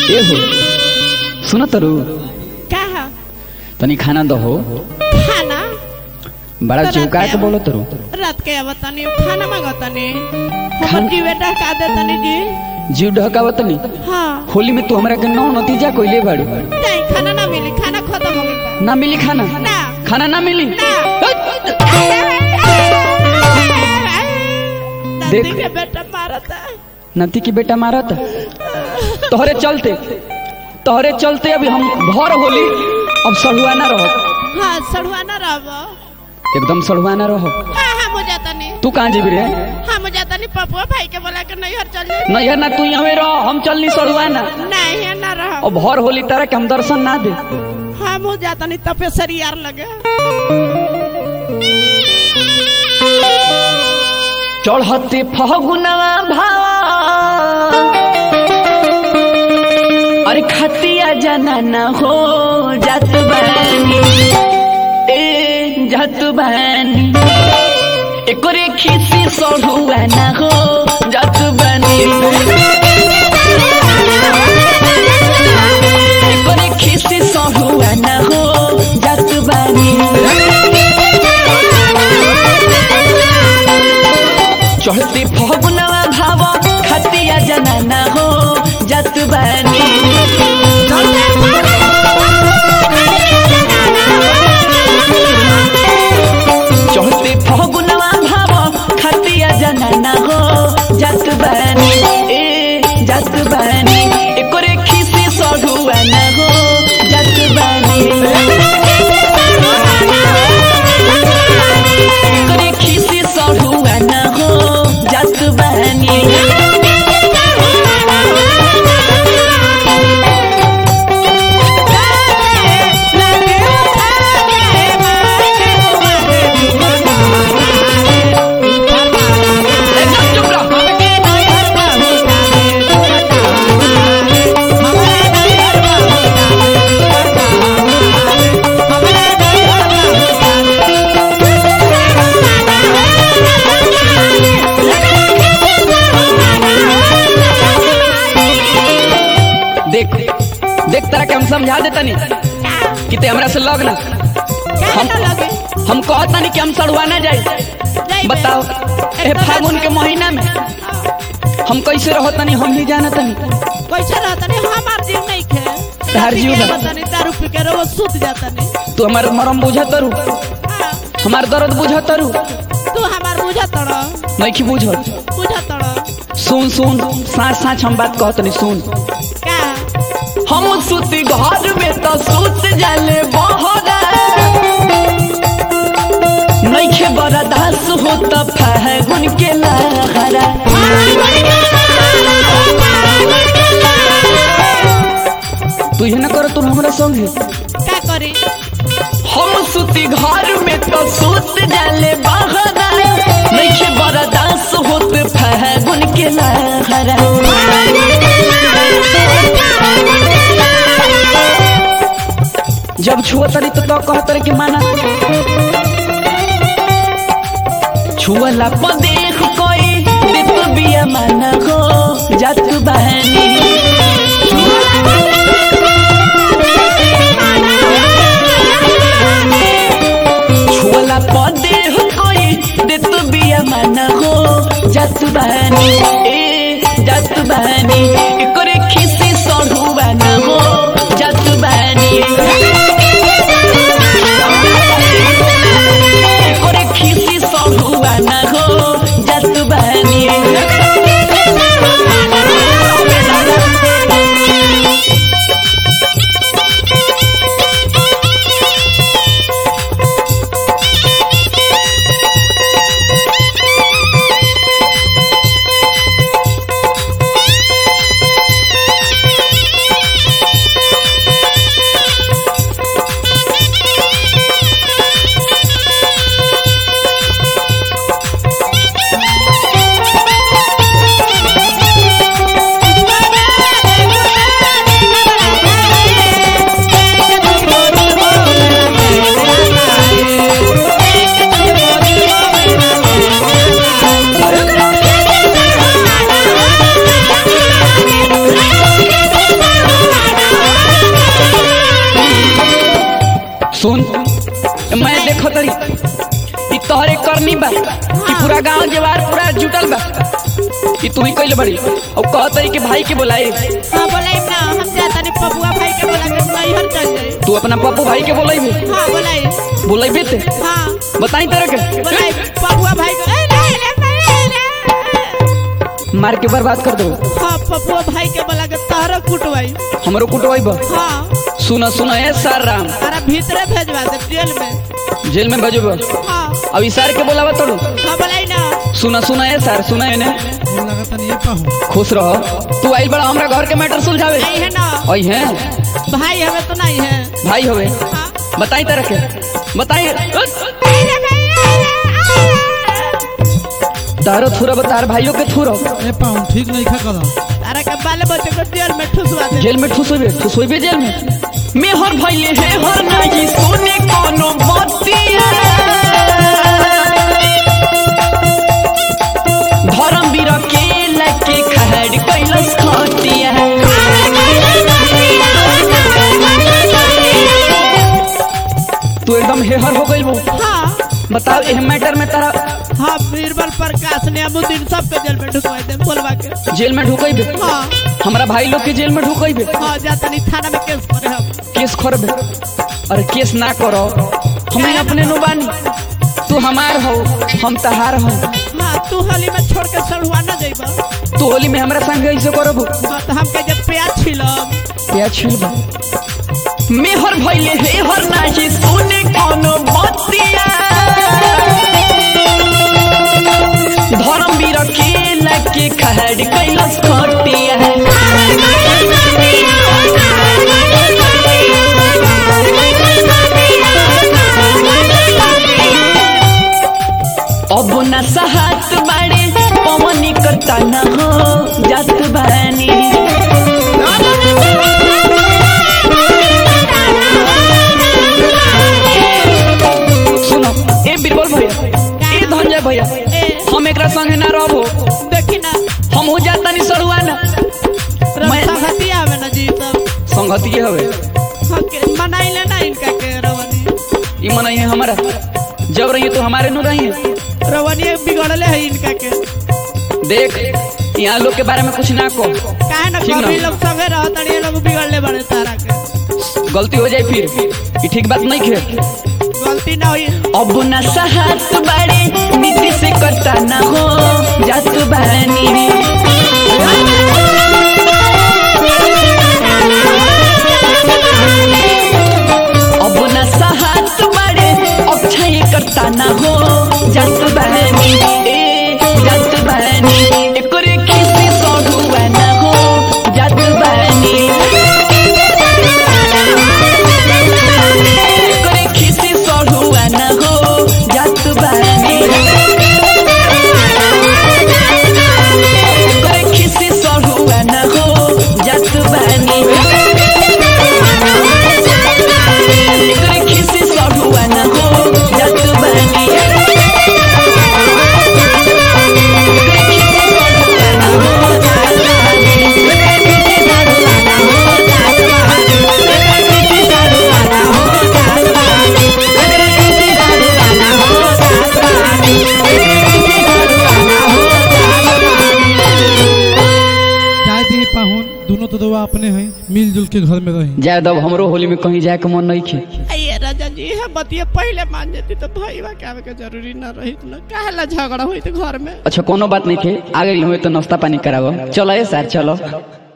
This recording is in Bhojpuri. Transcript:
ए हो सुन तरु का है तनी खाना दहो खाना बड़ा तो चिवका रात के में बोलो तरु रात के अब तनी खाना मांगतनी खाना- हमर की बेटा का दे तनी जी जीव ढकावत तनी हाँ होली में तू हमरा के नौ नतीजा कोइले बाड़ू नहीं खाना ना मिली खाना खत्म हो गइल बा ना मिली खाना ना खाना ना मिली ना देख। दादी के बेटा मारता नती की बेटा मारत तोहरे चलते तोहरे चलते अभी हम भर होली अब सड़ुआ ना रहो हाँ सड़ुआ ना रहबो एकदम सड़ुआ ना रहो हाँ हाँ मुझे तनी तू कहाँ जीबी रे हाँ मुझे तनी पपुआ भाई के बोला के नहीं हर चल जाए नहीं ना तू यहाँ रहो हम चलनी सड़ुआ ना नहीं है ना रह अब भर होली तरह के हम दर्शन ना दे हाँ मुझे तनी तपेसरी यार लगे चढ़ते फगुनवा भावा अरे खतिया जाना ना हो जात बानी ए जात बानी एकरे खिसी सढ़ुआ ना हो जात बानी एकरे खिसी सढ़ुआ ना हो जात बानी चढ़ते फगुनवा भाव खतिया जनाना हो जत बानी चढ़ते फगुनवा भाव खतिया जनाना हो जत बानी ए जत बानी एकरे खिसी सढ़ुआ ना हो जत बानी एकरे खिसी सढ़ुआ ना हो जत बानी एकदम चुप रहो देख देख तरह के हम समझा देता नहीं कि ते हमरा से लग ना हम हम कहता नहीं कि हम सड़ुआ ना जाए बताओ ए फागुन के महीना में हम कैसे रहो तनी हम ही जाना तनी कैसे रहता नहीं हमार जीव नहीं खे तार जीव पी के बा। रहता नहीं दारू पी के रोज सूत जाता नहीं तू हमार मरम बुझ तरू हाँ, हमार दर्द बुझ तरू तू हमार बुझा तड़ नहीं की बुझ बुझा तड़ सुन सुन साँच साँच हम बात कहत नहीं सुन का हम सुती घर में तो सुत जाले बहरा नइखे बर्दाश्त हो त फागुन के लहरा तू ये ना कर तू हमरा संगे का करी हम सुती घर में तो सुत जाले बहरा नइखे बर्दाश्त हो त फागुन के लहरा जब छुआ तरी तो, तो कह तरी कि माना छुअला पर देख कोई दित बिया माना हो जात बहनी छुअला पर देख कोई दित बिया माना हो जात बहनी ए जात बहनी एकरे खिसी सढ़ुआ ना हो जात बहनी করে খিসি সহুয়া না গো জাতু বাহানি पूरा गांव जवार पूरा जुटल बा कि तू ही कइले बड़ी और कहत रही कि भाई के बोलाए हाँ बोलाई ना हम जाता नहीं पपुआ भाई के बोला के नैहर चल जाए तू अपना पप्पू भाई के बोलाइबे हाँ बोलाई बोलाइबे ते हाँ बताई तरह के बोलाई पपुआ भाई को ए, नहीं, नहीं, नहीं, नहीं। मार के बर्बाद कर दो हाँ पपुआ भाई के बोला के तारा कुटवाई हमरो कुटवाइब हाँ सुना सुना ए सर राम तारा भीतरे भेजवा दे जेल में जेल में भेजब हाँ अब ई सर के बोलावा तोड़ू हाँ बोलाई ना सुना सुना ए सर सुना एने लगता नहीं ये पाहू खुश रहो तू आई बड़ा हमरा घर के मैटर सुलझावे आई है ना आई है भाई हमें तो नहीं है भाई होवे हाँ बताई तरह के बताई तारो थुरा तार भाइयों के थुरो ये पाहू ठीक नहीं खा करा तारा के बाल बच्चे को जेल में ठुसवा दे जेल में ठुसोइबे ठुसोइबे जेल में मैं हर भइले हे हर नाही सोने कोनो बतिया धर्म बीर के लके खहड़ कैलस खटिया तू एकदम हेहर हो गइल बो हाँ बताओ एह मैटर में तारा हाँ बीरबल प्रकाश ने अमुद्दीन सबके जेल में ढुकवा दे बोलवा के जेल में ढुकइबे हाँ हमरा भाई लोग के जेल में ढुकइबे हाँ जाता नहीं थाना में केस करे हम केस करबे अरे केस ना करो हमें अपने नु बानी तू हमार हो हम तहार हो हाँ तू होली में छोड़ के सड़ुआ न जाइबा तू होली में हमरा संग ऐसे करबो हाँ तो हमके जब प्याज छिलब क्या छिलबा मेहर भइले हे हर नाही सोने कोनो बतिया धर्म बीर के लके खहड़ कैलस खटिया अब न सहत बाड़े पवनी करता न हो जात बानी सुनो ए बिरबल भैया ए धनजय भैया ए हम एकरा संगे ना रहबो देखी ना हम हो जाता नहीं सड़ुआ ना मैं- रमसहती आवे ना जी सब संगति के हवे हाँ के मनाई ले ना इनका के रवनी ई मन है हमारा जब रहिए तो हमारे नु रहिए रवनी बिगड़ले है इनका के देख यहाँ लोग के बारे में कुछ ना को काहे ना ठीक ना। कभी लोग संगे रहत ये लोग बिगड़ले बड़े तारा के गलती हो जाए फिर ई ठीक बात नहीं खे गलती ना हुई अब न सहत बाड़े नीति से करता ना हो जात बानी अब न सहत बाड़े अक्षय करता ना हो जात बानी ए जात बानी एकरे खिसी सढ़ुआ ना हो जात बानी एकरे खिसी सढ़ुआ ना हो जात बानी एकरे खिसी सढ़ुआ ना हो जात बानी एकरे खिसी सढ़ुआ ना हो जात बानी चाहे दी पाहुन दोनों तो दवा अपने हैं मिलजुल के घर में रही जाए दब हमरो होली में कहीं जाए के मन नहीं खे अये राजा जी है बतिया पहले मान जाती तो भाई के आवे के जरूरी ना रही ना काहे ला झगड़ा हुई तो घर में अच्छा कोनो बात नहीं खे आगे हुए तो नाश्ता पानी करावो चलो ए सर चलो